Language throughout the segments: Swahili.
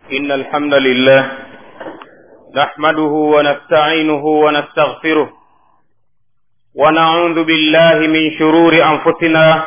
إن الحمد لله نحمده ونستعينه ونستغفره ونعوذ بالله من شرور أنفسنا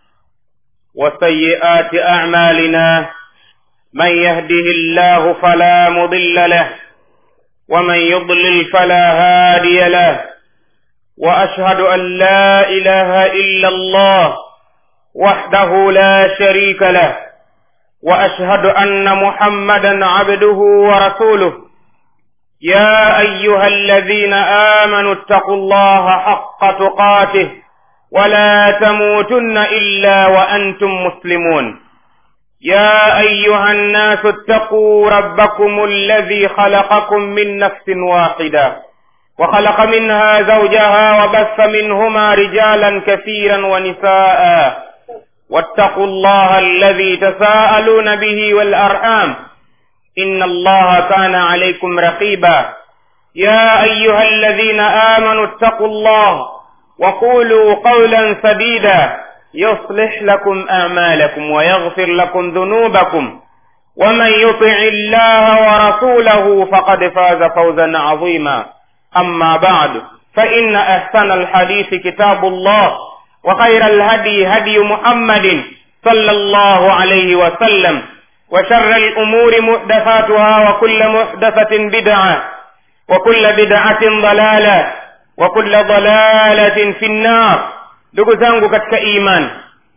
وسيئات أعمالنا من يهده الله فلا مضل له ومن يضلل فلا هادي له وأشهد أن لا إله إلا الله وحده لا شريك له واشهد ان محمدا عبده ورسوله يا ايها الذين امنوا اتقوا الله حق تقاته ولا تموتن الا وانتم مسلمون يا ايها الناس اتقوا ربكم الذي خلقكم من نفس واحده وخلق منها زوجها وبث منهما رجالا كثيرا ونساء واتقوا الله الذي تساءلون به والارحام ان الله كان عليكم رقيبا يا ايها الذين امنوا اتقوا الله وقولوا قولا سديدا يصلح لكم اعمالكم ويغفر لكم ذنوبكم ومن يطع الله ورسوله فقد فاز فوزا عظيما اما بعد فان احسن الحديث كتاب الله وخير الهدي هدي محمد صلى الله عليه وسلم وشر الأمور محدثاتها وكل محدثة بدعة وكل بدعة ضلالة وكل ضلالة في النار ndugu zangu katika iman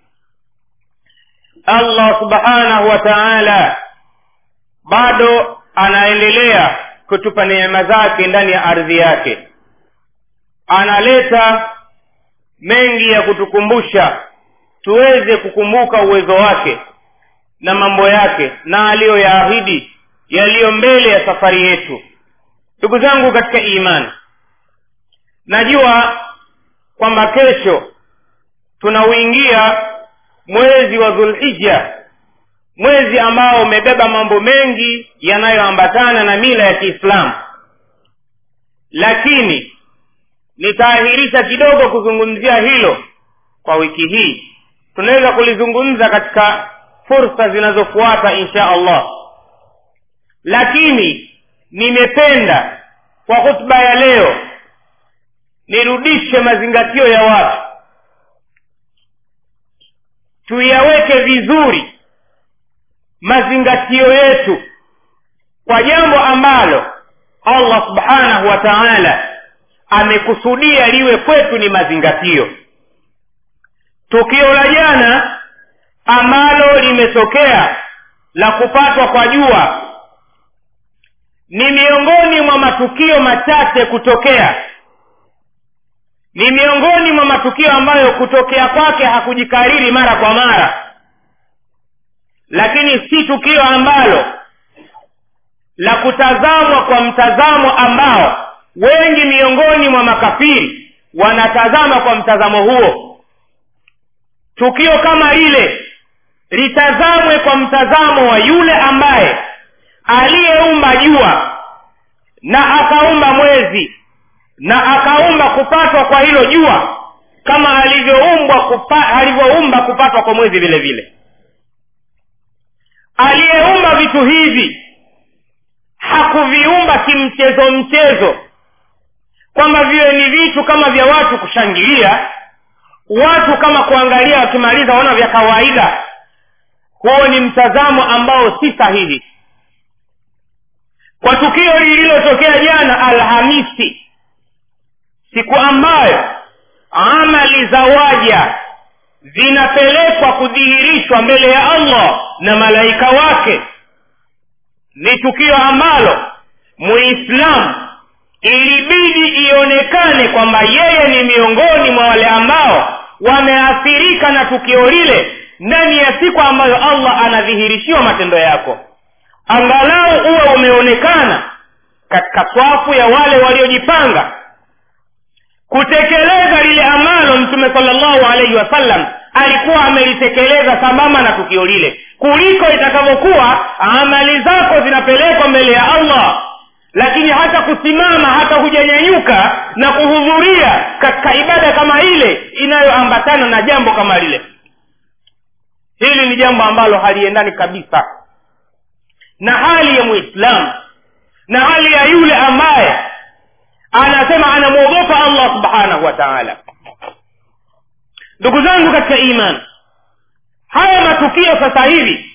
allah subhanahu wa taala bado anaendelea kutupa neema zake ndani ya ardhi yake analeta mengi ya kutukumbusha tuweze kukumbuka uwezo wake na mambo yake na aliyoyaahidi yaliyo mbele ya safari yetu ndugu zangu katika imani najua kwamba kesho tunauingia mwezi wa dhulhija mwezi ambao umebeba mambo mengi yanayoambatana na mila ya kiislamu lakini nitaahirisha kidogo kuzungumzia hilo kwa wiki hii tunaweza kulizungumza katika fursa zinazofuata insha allah lakini nimependa kwa hutuba ya leo nirudishe mazingatio ya watu tuyaweke vizuri mazingatio yetu kwa jambo ambalo allah subhanahu wa taala amekusudia liwe kwetu ni mazingatio tukio la jana ambalo limetokea la kupatwa kwa jua ni miongoni mwa matukio machache kutokea ni miongoni mwa matukio ambayo kutokea kwake hakujikariri mara kwa mara lakini si tukio ambalo la kutazamwa kwa mtazamo ambao wengi miongoni mwa makafiri wanatazama kwa mtazamo huo tukio kama lile litazamwe kwa mtazamo wa yule ambaye aliyeumba jua na akaumba mwezi na akaumba kupatwa kwa hilo jua kama alivyoumbwa kupa, alivyoumba kupatwa kwa mwezi vile vile aliyeumba vitu hivi hakuviumba kimchezo mchezo kwamba viwe ni vitu kama vya watu kushangilia watu kama kuangalia wakimaliza wana vya kawaida huo ni mtazamo ambao si sahihi kwa tukio lililotokea jana alhamisi siku ambayo amali za waja zinapelekwa kudhihirishwa mbele ya allah na malaika wake ni tukio ambalo muislamu ilibidi ionekane kwamba yeye ni miongoni mwa wale ambao wameathirika na tukio lile ndani ya siku ambayo allah anadhihirishiwa matendo yako angalau uwe umeonekana katika swafu ya wale waliojipanga kutekeleza lile ambalo mtume salllahu alaihi wasallam alikuwa amelitekeleza sambamba na tukio lile kuliko itakavyokuwa amali zako zinapelekwa mbele ya allah lakini hata kusimama hata hujanyanyuka na kuhudhuria katika ibada kama ile inayoambatana na jambo kama lile hili ni jambo ambalo haliendani kabisa na hali ya muislamu na hali ya yule ambaye anasema anamwogopa allah subhanahu wa taala ndugu zangu katika iman haya matukio sasa hivi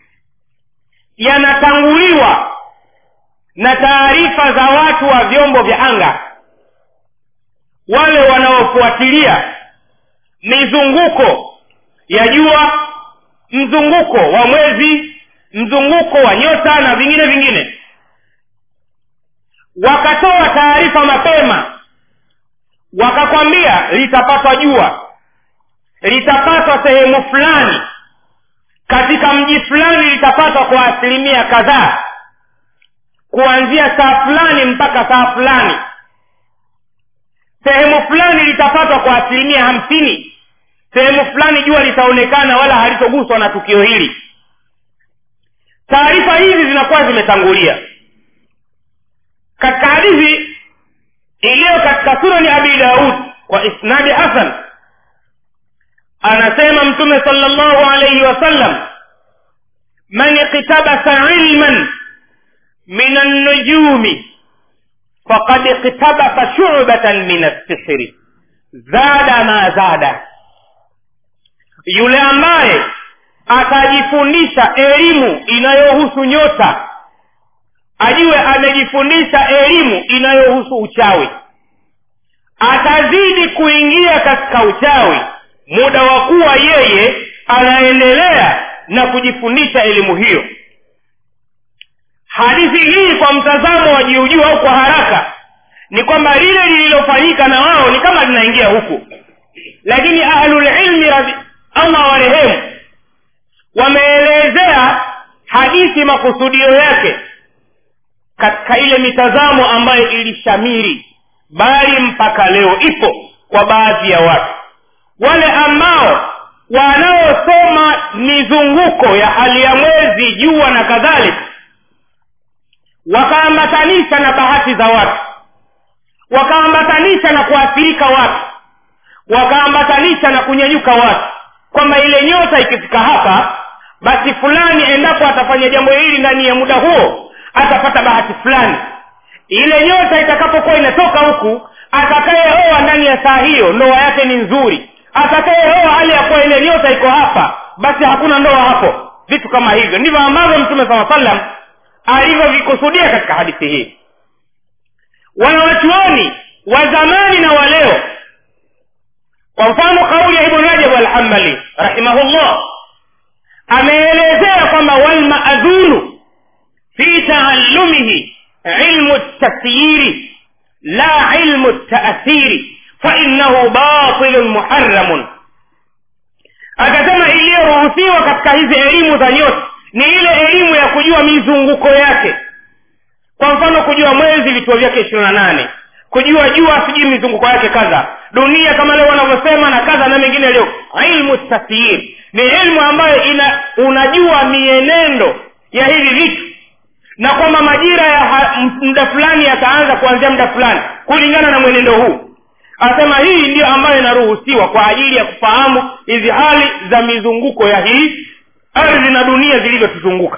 yanatanguliwa na taarifa za watu wa vyombo vya anga wale wanaofuatilia mizunguko ya jua mzunguko wa mwezi mzunguko wa nyota na vingine vingine wakatoa taarifa mapema wakakwambia litapatwa jua litapatwa sehemu fulani katika mji fulani litapatwa kwa asilimia kadhaa kuanzia saa fulani mpaka saa fulani sehemu fulani litapatwa kwa asilimia hamsini sehemu fulani jua litaonekana wala halitoguswa na tukio hili taarifa hizi zinakuwa zimetangulia katika hadithi iliyo katika sunani abi daud kwa isnadi hasan anasema mtume sala llahu alaihi wasallam man iktabasa ilman min annujumi faqad iktabasa shubatan min assihri zada ma zada yule ambaye atajifundisha elimu inayohusu nyota ajue amejifundisha elimu inayohusu uchawi atazidi kuingia katika uchawi muda wa kuwa yeye anaendelea na kujifundisha elimu hiyo hadithi hii kwa mtazamo wa jiujuu au kwa haraka ni kwamba lile lililofanyika na wao ni kama linaingia huku lakini ahlulilmi allah warehemu wameelezea hadithi makusudio yake katika ile mitazamo ambayo ilishamiri bali mpaka leo ipo kwa baadhi ya watu wale ambao wanaosoma mizunguko ya hali ya mwezi jua na kadhalika wakaambatanisha na bahati za watu wakaambatanisha na kuathirika watu wakaambatanisha na kunyanyuka watu kwamba ile nyota ikifika hapa basi fulani endapo atafanya jambo hili ndani ya muda huo atapata bahati fulani ile nyota itakapokuwa inatoka huku atakayeoa ndani ya saa hiyo ndoa yake ni nzuri atakayeoa hali ya kuwa ile nyota iko hapa basi hakuna ndoa hapo vitu kama hivyo ndivyo ambavyo mtume saa salam alivyovikusudia katika hadithi hii wanawachuoni wa zamani na wa leo kwa mfano kauli ya ibnu rajab alhambali rahimahullah ameelezea kwamba walmaadhunu fi taallumihi ilmu tasyiri la ilmu taathiri fainahu batilun muharamun akasema iliyoruhusiwa katika hizi elimu za nyota ni ile elimu ya kujua mizunguko yake kwa mfano kujua mwezi vituo vyake ishirini na nane kujua jua sijui mizunguko yake kadha dunia kama leo wanavyosema na kadha na mengine leo ilmu tasyir ni ilmu ambayo ina unajua mienendo ya hivi vitu na kwamba majira ya muda fulani yataanza kuanzia muda fulani kulingana na mwenendo huu anasema hii ndiyo ambayo inaruhusiwa kwa ajili ya kufahamu hizi hali za mizunguko ya hii ardhi na dunia zilivyotuzunguka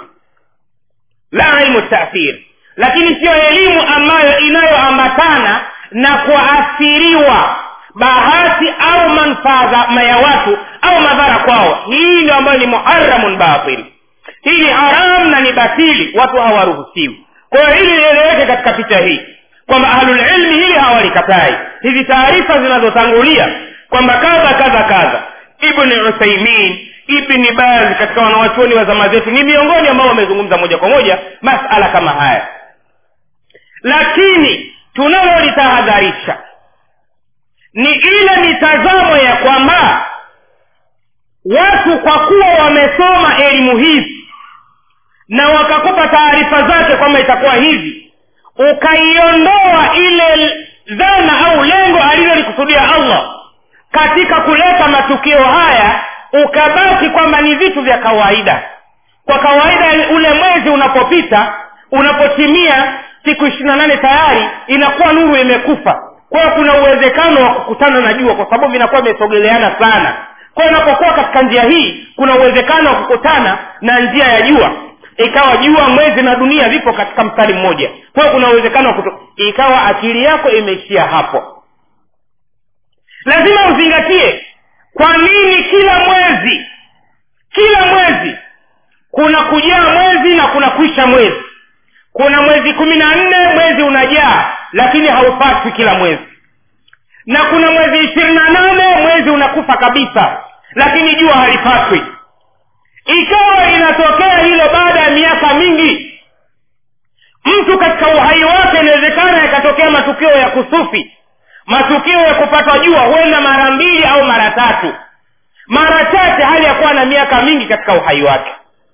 la ilmu taathir lakini siyo elimu ambayo inayoambatana na kuathiriwa bahati au manfaa ya watu au madhara kwao hii ndio ambayo ni muharamun batil hii ni haram na ni batili watu hawaruhusiwi kwa hiyo hili lieleweke katika picha hii kwamba ahlulilmi hili hawalikatai hizi taarifa zinazotangulia kwamba kadha kadha kadha ibni uthaimin ibni baz katika wanawachuoni wa zama zetu ni miongoni ambao wamezungumza moja kwa moja masala kama haya lakini tunalolitahadharisha ni ile mitazamo ya kwamba watu kwa kuwa wamesoma elimu hizi na wakakupa taarifa zake kwamba itakuwa hivi ukaiondoa ile dhana au lengo alilolikusudia allah katika kuleta matukio haya ukabaki kwamba ni vitu vya kawaida kwa kawaida ule mwezi unapopita unapotimia siku ishirini na nane tayari inakuwa nuru imekufa kwa hiyo kuna uwezekano wa kukutana na jua kwa sababu vinakuwa vimesogeleana sana kwa hiyo unapokuwa katika njia hii kuna uwezekano wa kukutana na njia ya jua ikawa jua mwezi na dunia vipo katika mstari mmoja kwa hiyo kuna uwezekano wa kuto ikawa akili yako imeishia hapo lazima uzingatie kwa nini kila mwezi kila mwezi kuna kujaa mwezi na kuna kuisha mwezi kuna mwezi kumi na nne mwezi unajaa lakini haupatwi kila mwezi na kuna mwezi ishirini na nane mwezi unakufa kabisa lakini jua halipatwi ikawa inatokea hilo baada ya miaka mingi mtu katika uhai wake inawezekana yakatokea matukio ya kusufi matukio ya kupatwa jua huenda mara mbili au mara tatu mara chache hali ya kuwa na miaka mingi katika uhai wake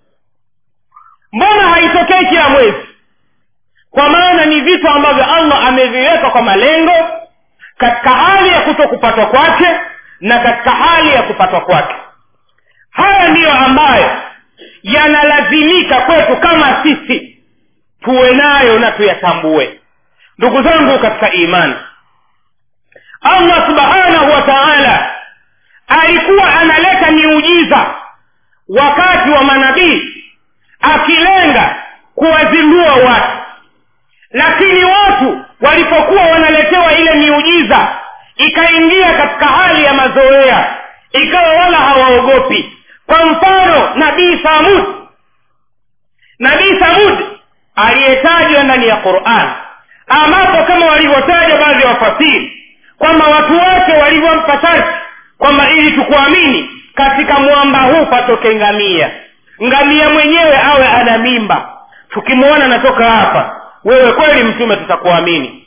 mbona haitokei kila mwezi kwa maana ni vitu ambavyo allah ameviweka kwa malengo katika hali ya kuto kupatwa kwake na katika hali ya kupatwa kwake haya ndiyo ambayo yanalazimika kwetu kama sisi tuwe nayo na tuyatambue ndugu zangu katika imani allah subhanahu wa taala alikuwa analeta miujiza wakati wa manabii akilenga kuwazindua watu lakini watu walipokuwa wanaletewa ile miujiza ikaingia katika hali ya mazoea ikawa wala hawaogopi kwa mfano nabii samud nabii samud aliyetajwa ndani ya quran ambapo kama walivyotaja baadhi ya wafasiri kwamba watu wake walivyompa sharti kwamba ili tukuamini katika mwamba huu patoke ngamia ngamia mwenyewe awe ana mimba tukimwona anatoka hapa wewe kweli mtume tutakuamini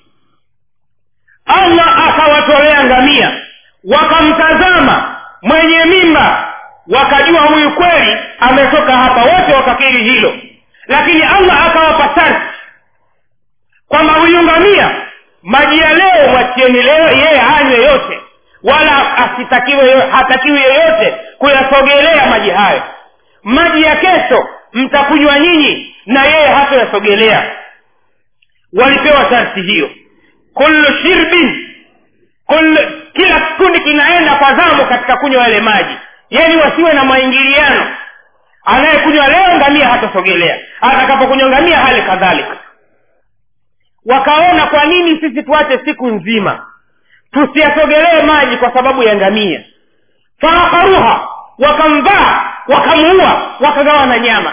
allah akawatolea ngamia wakamtazama mwenye mimba wakajua huyu kweli ametoka hapa wote wakakiri hilo lakini allah akawapa sharti kwamba huyu ngamia maji ya leo mwachieni leo yeye hanywe yote wala asitakiwe hatakiwi yeyote kuyasogelea maji hayo maji ya kesho mtakunywa nyinyi na yeye hatoyasogelea walipewa sharti hiyo kullu shirbin kullu, kila kikundi kinaenda kwa zamu katika kunywa yale maji yani wasiwe na maingiliano anayekunywa leo ngamia hatasogelea atakapokunywa ngamia hali kadhalika wakaona kwa nini sisi tuache siku nzima tusiyasogelee maji kwa sababu ya ngamia faakaruha wakamvaa wakamuua wakagawa na nyama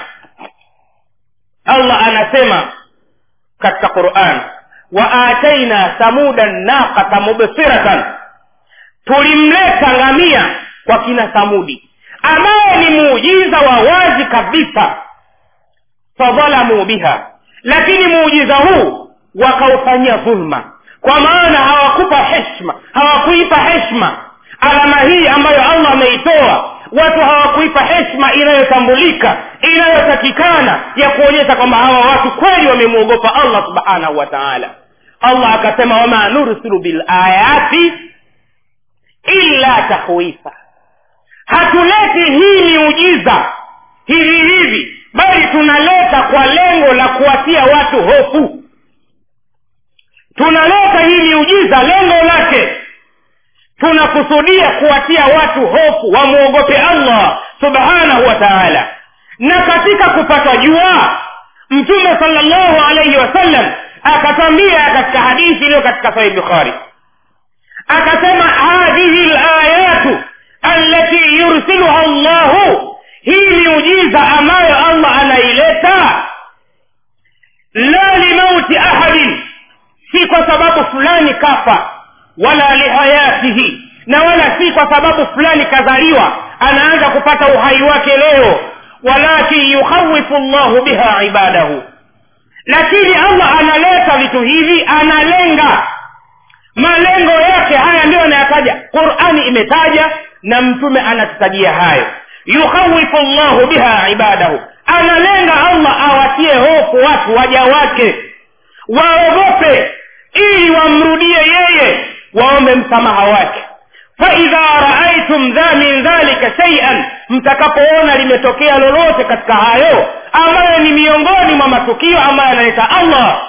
allah anasema katika quran wa ataina samuda naqata mubsiratan tulimleta ngamia kwa kina samudi ambaye ni muujiza wa wazi kabisa fadhalamu biha lakini muujiza huu wakaufanyia dhulma kwa maana hawakupa heshma hawakuipa heshma alama hii ambayo allah ameitoa watu hawakuipa heshma inayotambulika inayotakikana ya kuonyesha kwamba hawa watu kweli wamemwogopa allah subhanahu wa taala allah akasema wama nursilu bilayati illa tahwifa hatuleti hii miujiza hivi hivi bali tunaleta kwa lengo la kuwatia watu hofu tunaleta hii miujiza lengo lake tunakusudia kuwatia watu hofu wamwogope allah subhanahu wa taala na katika kupata jua mtume salllahu alaihi wasallam akatwambia katika hadithi iliyo katika sahih bukhari akasema hadhihi layatu allati yursiluha llahu hii miujiza ambayo allah anaileta la limauti ahadin si kwa sababu fulani kafa wala lihayatihi na wala si kwa sababu fulani kazaliwa anaanza kupata uhai wake leo walakin yukhawifu llahu biha ibadahu lakini allah analeta vitu hivi analenga malengo yake haya ndiyo anayataja qurani imetaja na mtume anatutajia hayo yukhawifu llahu biha ibadahu analenga allah awatie hofu watu waja wake waogope ili wamrudie yeye waombe msamaha wake faidha raaitum dha min dhalika shaian mtakapoona limetokea lolote katika hayo ambayo ni miongoni mwa matukio ambayo analeta allah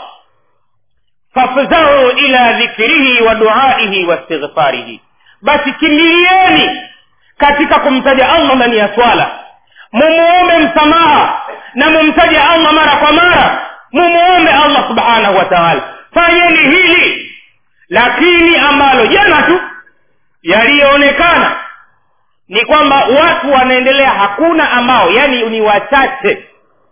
fafzau ila dhikrihi wa duaihi wa istighfarihi basi kimbilieni katika kumtaja allah ndani ya swala mumuombe msamaha na mumtaje allah mara kwa mara mumuombe allah subhanahu wa taala fanyeni hili lakini ambalo jana tu yaliyoonekana ni kwamba watu wanaendelea hakuna ambao yani ni wachache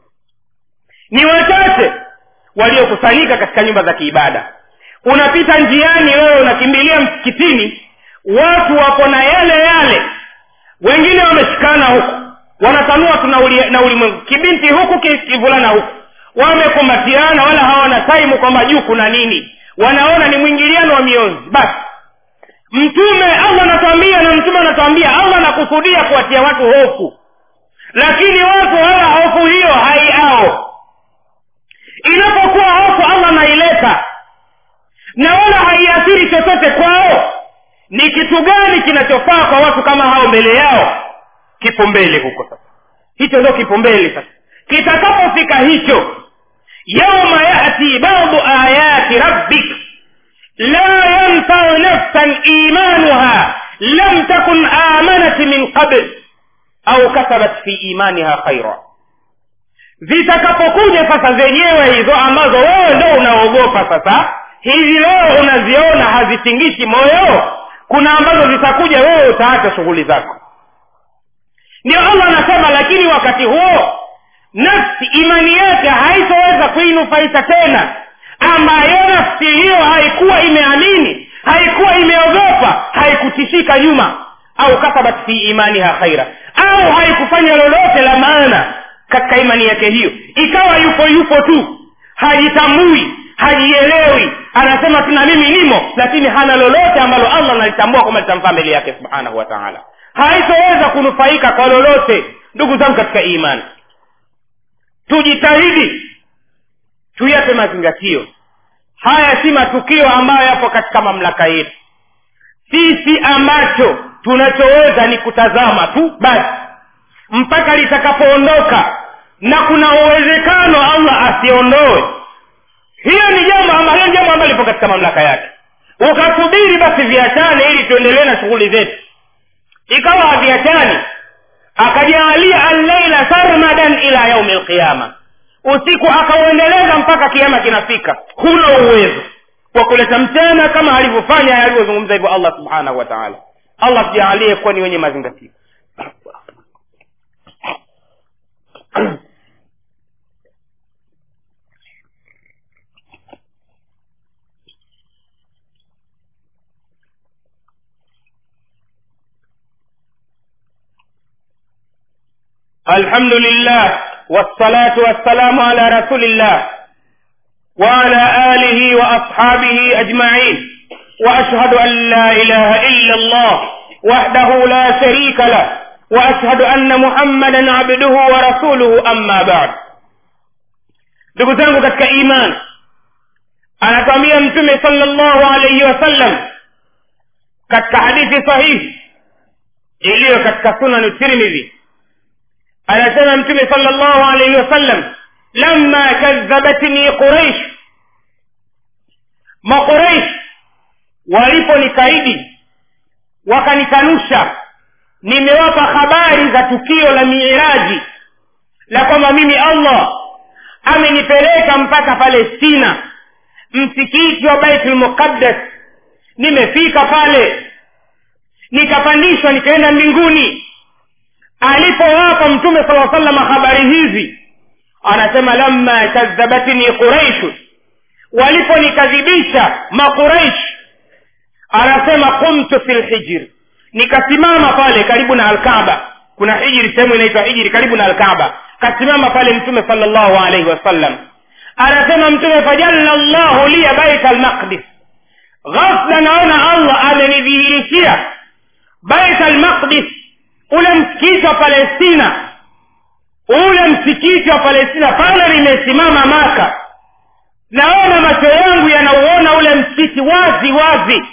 ni wachache waliokusanyika katika nyumba za kiibada unapita njiani wewe unakimbilia msikitini watu wako na yale yale wengine wameshikana huku wanatanua tu na ulimwengu kibinti huku kivulana huku wamekumbatiana wala hawana taimu kwamba juu kuna nini wanaona ni mwingiliano wa mionzi basi mtume allah anatuambia na mtume anatuambia allah anakusudia kuwatia watu hofu lakini watu wala hofu hiyo haiao inapokuwa hofu allah anaileta na wala haiathiri chochote kwao ni kitu gani kinachofaa kwa watu kama hao mbele yao kipo mbele huko sasa hicho ndio kipo mbele sasa kitakapofika hicho yauma yati badu ayati rabbik la yanfau nafsan imanuha lam takun amanat min qabl au kasabat fi imaniha khaira zitakapokuja sasa zenyewe hizo ambazo wewe ndo unaogopa sasa hivi leo unaziona hazitingishi moyo kuna ambazo zitakuja wewe utaacha shughuli zako ndio allah anasema lakini wakati huo nafsi imani yake haitoweza kuinufaisha tena ambayo nafsi hiyo haikuwa imeamini haikuwa imeogopa haikutishika nyuma au kasabat fi imaniha khaira au haikufanya lolote la maana katika imani yake hiyo ikawa yupo yupo tu hajitambui hajielewi anasema tuna mimi nimo lakini hana lolote ambalo allah analitambua kwamba litamfaa mbele yake subhanahu wa taala haitoweza kunufaika kwa lolote ndugu zangu katika imani tujitahidi tuyape mazingatio haya si matukio ambayo yapo katika mamlaka yetu sisi ambacho tunachoweza ni kutazama tu basi mpaka litakapoondoka na kuna uwezekano allah asiondoe hiyo ni jambo ambalo ni jambo ambalo lipo katika mamlaka yake ukasubiri basi viachane ili tuendelee na shughuli zetu ikawa haviachani akajaalia alleila sarmadan ila yaumi lqiyama usiku akauendeleza mpaka kiama kinafika huna uwezo wa kuleta mchana kama alivyofanya alivyozungumza hivyo allah subhanahu wa taala allah tujaalie kuwa ni wenye mazingatio الحمد لله والصلاة والسلام على رسول الله وعلى آله وأصحابه أجمعين وأشهد أن لا إله إلا الله وحده لا شريك له وأشهد أن محمدا عبده ورسوله أما بعد ndugu zangu katika iman anakwambia mtume salllahu alaihi wasallam katika hadithi sahihi iliyo katika sunanu tirmidhi anasema mtume salllahu alaihi wasallam lama kadhabatni quraish maquraish waliponikaidi wakanikanusha nimewapa habari za tukio la miiraji la kwamba mimi allah amenipeleka mpaka palestina msikiti wa baitul muqaddas nimefika pale nikapandishwa nikaenda mbinguni alipowapa mtume sala salama habari hizi anasema lamma kadhabatni quraishu waliponikadhibisha maquraish anasema qumtu fi lhijri nikasimama pale karibu na alkaba kuna hijri sehemu inaitwa hijri karibu na alkaba kasimama pale mtume sala llahu alaihi wasallam anasema mtume fajalla llahu liya baita almaqdis ghafla naona allah amenidhihirishia baita almaqdis ule msikiti wa palestina ule msikiti wa palestina pale limesimama maka naona macho yangu yanauona ule msikiti wazi wazi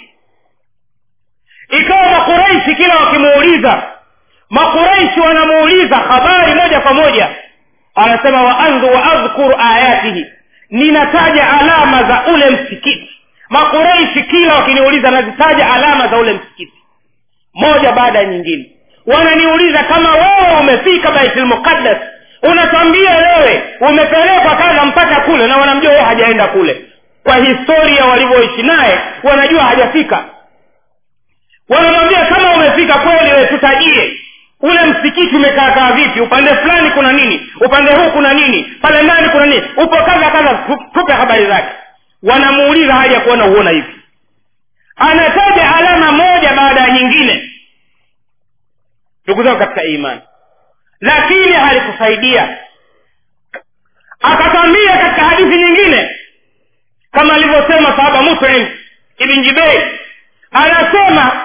ikawa makuraishi kila wakimuuliza makuraishi wanamuuliza habari moja kwa moja anasema waandhu waadhkuru ayatihi ninataja alama za ule msikiti makuraishi kila wakiniuliza nazitaja alama za ule msikiti moja baada ya nyingine wananiuliza kama wewe umefika baitul muqaddas unatwambia wewe umepelekwa kadha mpaka kule na wanamjua yeye hajaenda kule kwa historia walivyoishi naye wanajua hajafika wanamwambia kama umefika kweli wewe tutajie ule msikiti umekaakaa vipi upande fulani kuna nini upande huu kuna nini pale ndani kuna nini upo kadha kadha tu- tupe habari zake wanamuuliza haja kuona uona hivi anataja alama moja baada ya nyingine ndugu zangu katika imani lakini halikusaidia akatwambia katika hadithi nyingine kama alivyosema sahaba muslim ibn jibeir anasema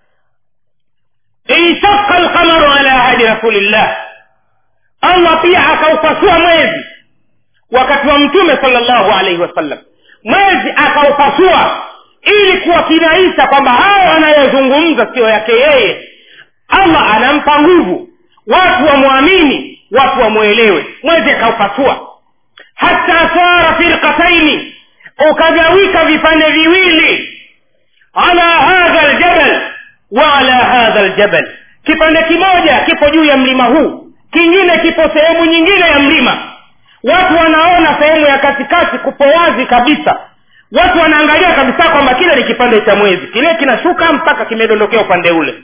inshaqa alqamaru ala ahadi rasulillah allah pia akaupasua mwezi wakati wa mtume salllahu alaihi wasallam mwezi akaupasua ili kuwakinaisha kwamba hayo anayozungumza siyo yake yeye allah anampa nguvu watu wamwamini watu wamwelewe mwezi akaupasua hata sara firqataini ukagawika vipande viwili ala hadha ljabal wa ala hadha ljabal kipande kimoja kipo juu ya mlima huu kingine kipo sehemu nyingine ya mlima watu wanaona sehemu ya katikati kupo wazi kabisa watu wanaangalia kabisa kwamba kile ni kipande cha mwezi kile kinashuka mpaka kimedondokea upande ule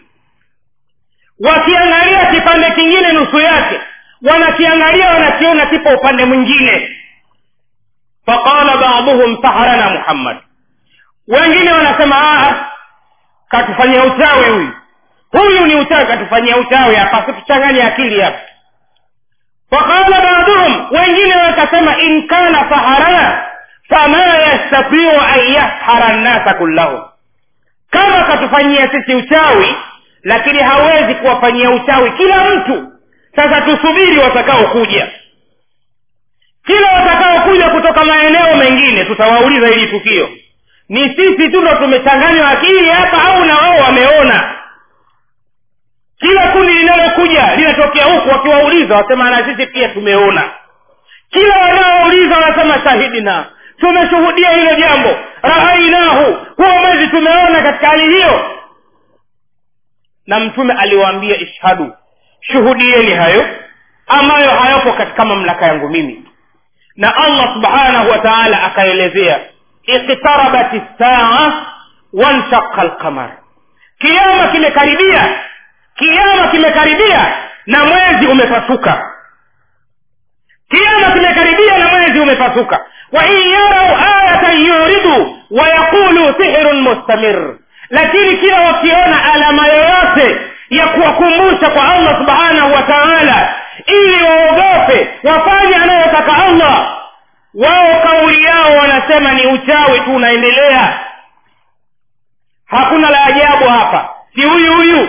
wakiangalia kipande kingine nusu yake wanakiangalia wanakiona kipo upande mwingine faqala baduhum saharana muhammad wengine wanasema "Ah, katufanyia uchawi huyu huyu ni uchawi katufanyia uchawi hapa situchanganye akili hapa faqala baduhum wengine wakasema in kana saharana fama yastatiu an yashara nnasa kullahum kama katufanyia sisi uchawi lakini hawezi kuwafanyia uchawi kila mtu sasa tusubiri watakaokuja kila watakaokuja kutoka maeneo mengine tutawauliza hili tukio ni sisi tu ndo tumechanganywa akili hapa au na wao wameona kila kundi linalokuja linatokea huku wakiwauliza wasema na sisi pia tumeona kila wanaouliza wanasema shahidina tumeshuhudia hilo jambo raainahu huo mwezi tumeona katika hali hiyo na mtume aliwaambia ishhadu shuhudieni hayo ambayo hayapo katika mamlaka yangu mimi na allah subhanahu wa taala akaelezea iktarabat saa wanshaqa lqamar kiama kimekaribia kiama kimekaribia na mwezi umepasuka kiama kimekaribia na mwezi umepasuka wain yarau ayatan yuridu wayaqulu sihirun mustamir lakini kila wakiona alama yoyote ya kuwakumbusha kwa allah subhanahu wa taala ili waogope wafanye anayotaka allah wao kauli yao wanasema ni uchawi tu unaendelea hakuna la ajabu hapa si huyu huyu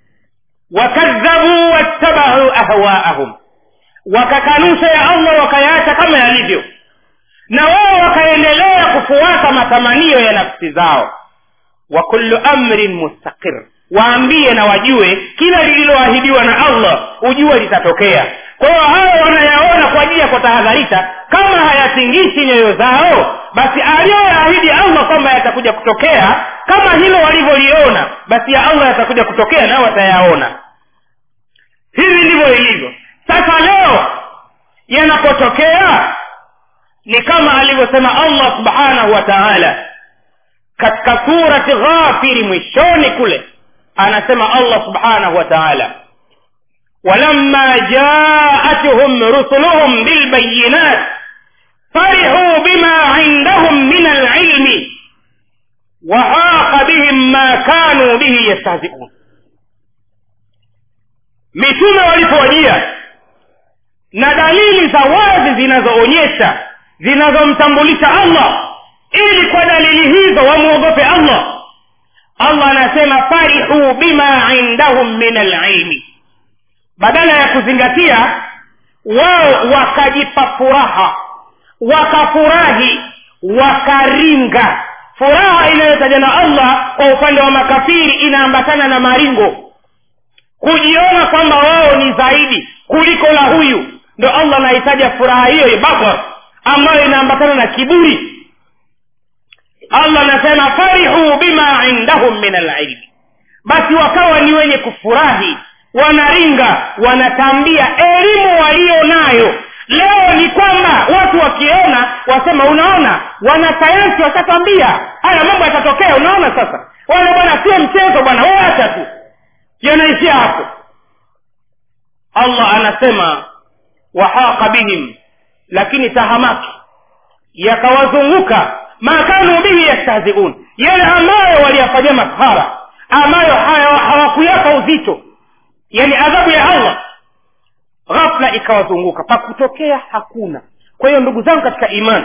wakadhabu wattabau ahwaahum wakakanusha ya allah wakayaacha kama yalivyo na wao wakaendelea kufuata matamanio ya nafsi zao wa kullu amrin mustaqir waambie na wajue kila lililoahidiwa na allah ujue litatokea kwa hiyo hayo wanayaona kwa ajili ya kutahadharisha kama hayatingishi nyoyo zao basi aliyoyaahidi allah kwamba yatakuja kutokea kama hilo walivyoliona basi ya allah yatakuja kutokea nao watayaona hivi ndivyo ilivyo sasa leo yanapotokea ni kama alivyosema allah subhanahu wa taala katika surati ghafiri mwishoni kule anasema allah subhanahu wa taala ولما جاءتهم رسلهم بالبينات فرحوا بما عندهم من العلم وحاق بهم ما كانوا به يستهزئون mitume walipowajia na dalili za wazi zinazoonyesha zinazomtambulisha allah ili kwa dalili hizo wamwogope allah allah anasema farihuu bima indahum min alilmi badala ya kuzingatia wao wakajipa furaha wakafurahi wakaringa furaha inayotajwa na allah kwa upande wa makafiri inaambatana na maringo kujiona kwamba wao ni zaidi kuliko la huyu ndo allah anahitaja furaha hiyo bakar ambayo inaambatana na kiburi allah anasema farihuu bima indahum min alilmi basi wakawa ni wenye kufurahi wanaringa wanatambia elimu walio nayo leo ni kwamba watu wakiona wasema unaona wanasayansi washatambia haya mambo yatatokea unaona sasa wale bwana sio mchezo bwana wacha tu yanaishia hapo allah anasema wahaqa bihim lakini tahamaki yakawazunguka ma kanu bihi yastahziun yale ambayo waliyafanyia maskhara ambayo hawakuyapa uzito yani adhabu ya allah ghafla ikawazunguka pakutokea hakuna kwa hiyo ndugu zangu katika imani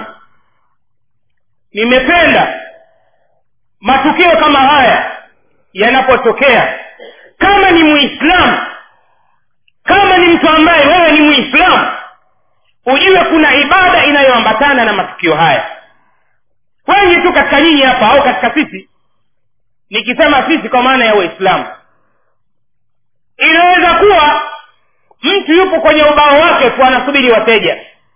nimependa matukio kama haya yanapotokea kama ni muislamu kama ni mtu ambaye wewe ni muislamu ujue kuna ibada inayoambatana na matukio haya wengi tu katika nyinyi hapa au katika sisi nikisema sisi kwa maana ya waislamu inaweza kuwa mtu yupo kwenye ubao wake tu anasubiri wateja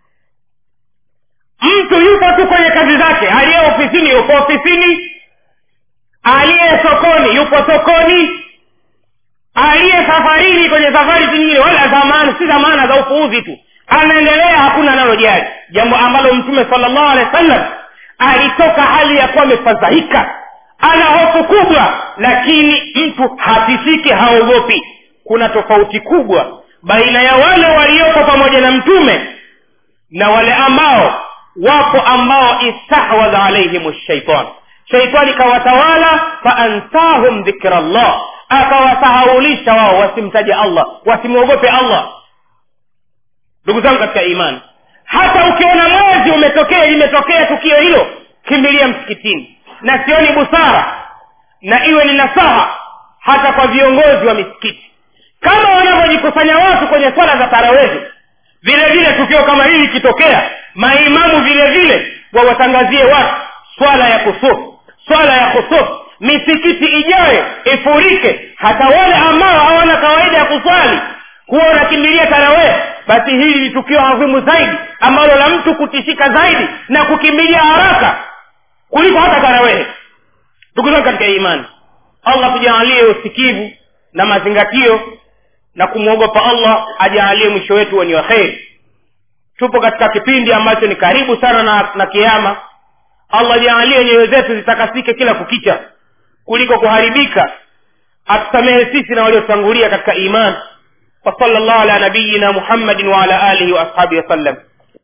mtu yupo tu kwenye kazi zake aliye ofisini yupo ofisini aliye sokoni yupo sokoni aliye safarini kwenye safari zingine wala zamani si zamana za upuuzi tu anaendelea hakuna analojali jambo ambalo mtume salllahu alehi wa sallam alitoka hali ya kuwa amefadhaika ana hofu kubwa lakini mtu hatishiki haogopi kuna tofauti kubwa baina ya wale walioko pamoja na mtume na wale ambao wapo ambao istahwadha alaihim shaitan shaitani kawatawala faansahum dhikra llah akawasahaulisha wao wasimtaje allah wasimwogope allah ndugu zangu katika imani hata ukiona mwezi umetokea limetokea tukio hilo kimbilia msikitini na sioni busara na iwe ni nasaha hata kwa viongozi wa misikiti kama wanavyojikusanya watu kwenye swala za tarawehi vile vile tukio kama hili ikitokea maimamu vile vile wawatangazie watu swala ya kusufu swala ya kusufu misikiti ijaye ifurike hata wale ambao hawana kawaida ya kuswali huwa wanakimbilia tarawehe basi hili ni tukio adhimu zaidi ambalo la mtu kutishika zaidi na kukimbilia haraka kuliko hata tarawehe ndugu zangu katika imani allah tujaalie usikivu na mazingatio na kumwogopa allah ajaalie mwisho wetu wenye wa kheri tupo katika kipindi ambacho ni karibu sana na, na kiama allah jaalie nyoyo zetu zitakasike kila kukicha kuliko kuharibika atusamehe sisi na waliotangulia katika imani وصلى الله على نبينا محمد وعلى اله واصحابه وسلم